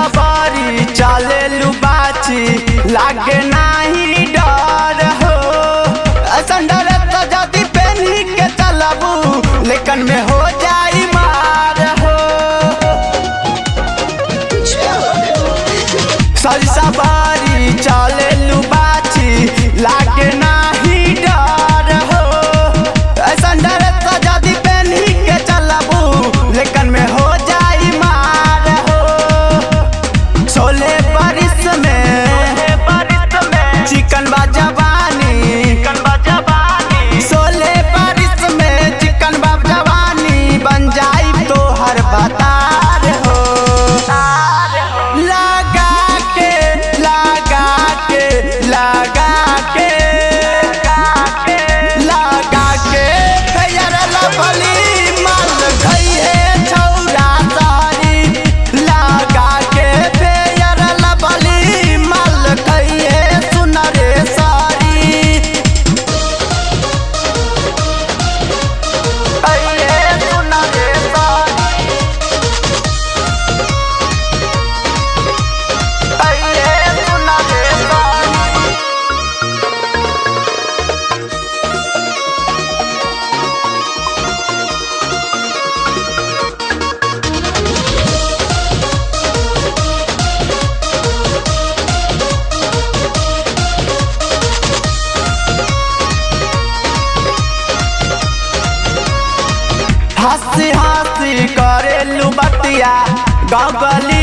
सवारी चले लुबाची लागे नाही डर हो संडर तो जदी पेनी के चलबू लेकिन में हो जाई मार हो सज सवारी चले लुबाची लागे नाही डर हो संडर तो जदी पेनी के चलबू लेकिन में हो जाई मार हो सोले बारिश में चिकन बा जवानी सोले बारिश में चिकन बा जवानी बन जाई तो हर बतार हो लगा के लगा के लगा के लगा के फेयर लभली माल खइहे छौरा सारी लगा के फेयर लभली माल खइहे सुनरे सारी खइहे सुनरे सारी खइहे सुनरे सारी हंसी हंसी करेलू बतिया गगली